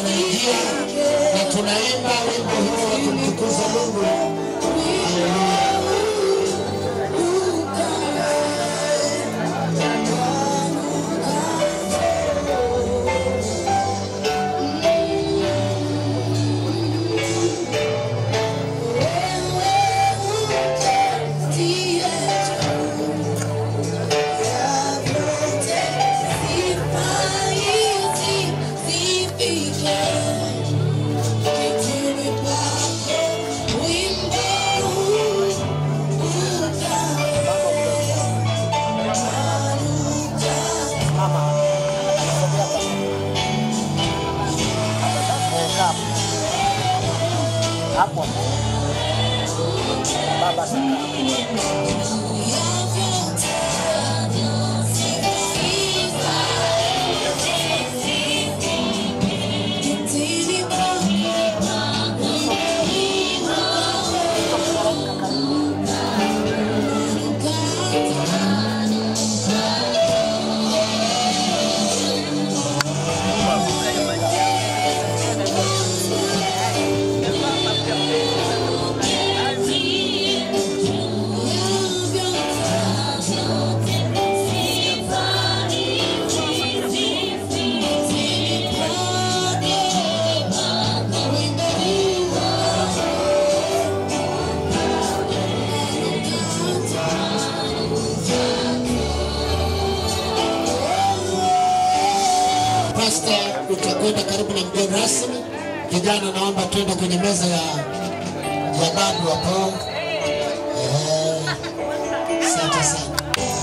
anaingia na tunaimba wimbo huu wa kumtukuza Mungu. Haleluya. hapo baba saka Pasta, utakwenda karibu na mgeni rasmi. Vijana, naomba tuende kwenye meza ya ya babu hapo. Eh, Asante sana.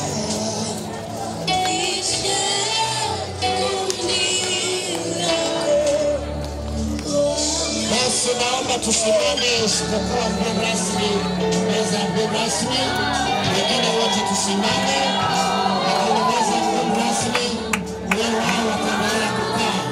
Basi naomba tusimame, isipokuwa mgeni rasmi, meza ya mgeni rasmi, wengine wote tusimame, lakini meza ya mgeni rasmi leo wao wataendelea kukaa.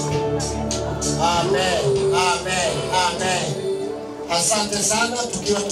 Amen, amen, amen. Asante sana tukiwa